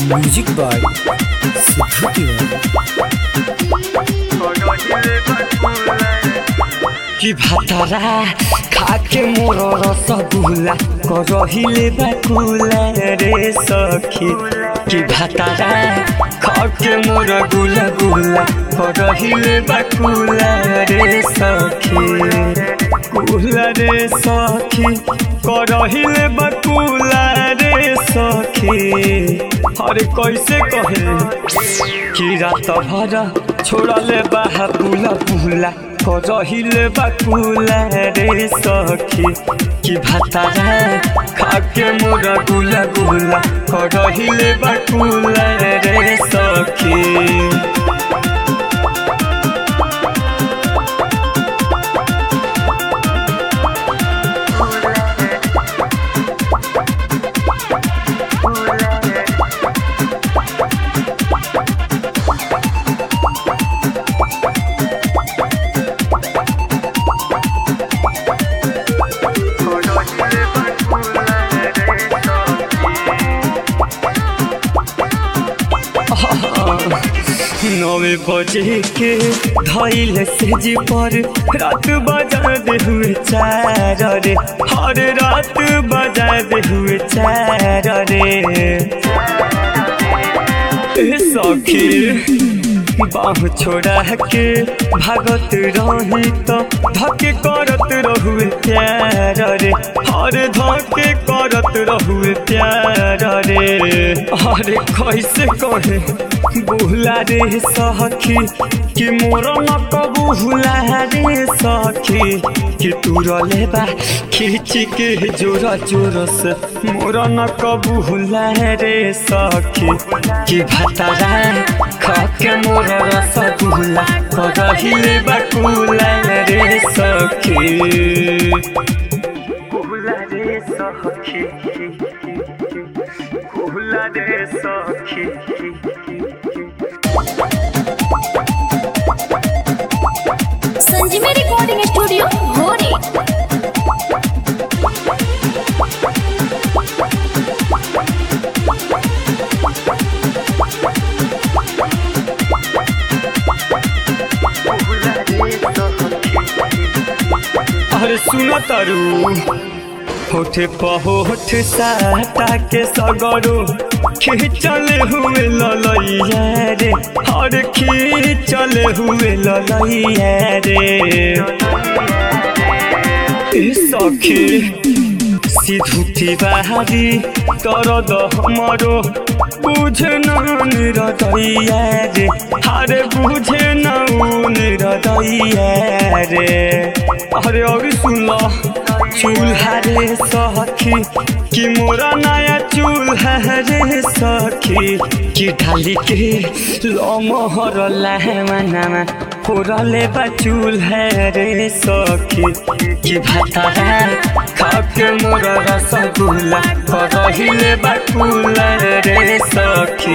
music by Sidhu कि भातरा खाके मोर रसगुल्ला करहिले बाकुला रे सखी कि भातरा खाके मोर गुला गुला करहिले बाकुला रे सखी कुला रे सखी करहिले बाकुला रे सखी अरे कैसे कहे कि रात भर छोड़ले बाहा पुला पुला करहिले बाकुला रे सखी कि भातारा खाके मोरा गुला गुला करहिले बाकुला रे सखी नवे बजे के धैल से जी पर रात बजा दे हुए चार रे हर रात बजा दे हुए चार रे ए सखी बाह छोड़ा के भागत रही तो धके करत रहुए प्यार रे हर धके करत रहुए प्यार रे अरे कैसे कहे बुला रे सखी कि मोर न कबूला रे सखी कि तू रलेबा खींच के जोर जोर से मोर न कबूला रे सखी कि भातारा खाके मोर रसगुल्ला करहिले बाकुला रे सखी कुला रे सखी कुला रे सखी संजीवनी रिकॉर्डिंग स्टूडियो भोरे अरे सुनो तारू होठे पहोठ साटा के सगरो खींचले हुए ललैया रे हर खींचले हुए ललैया रे ए सखी सिधुती बाहारी दरद हमरो बुझे न निरदैया रे हारे बुझे न उ निरदैया रे अरे अभी सुन ल चूल्हा रे सखी कि मोरा नया चूल्हा रे सखी कि ढाली के लमहर लाहमानामा फोरले बा चूल्हा रे सखी कि भातारा खाके मोर रसगुल्ला करहिले बाकुला रे सखी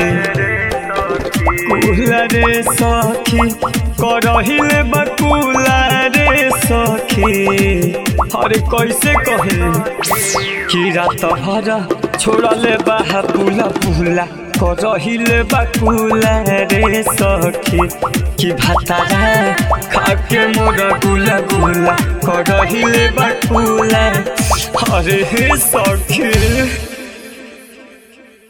कुला रे सखी करहिले बकुला रे सखी अरे कैसे कहे कि रात भर छोड़ले बाहा पुला पुला करहिले बकुला रे सखी कि भातारा खाके मोर गुला गुला करहिले बकुला अरे हे सखी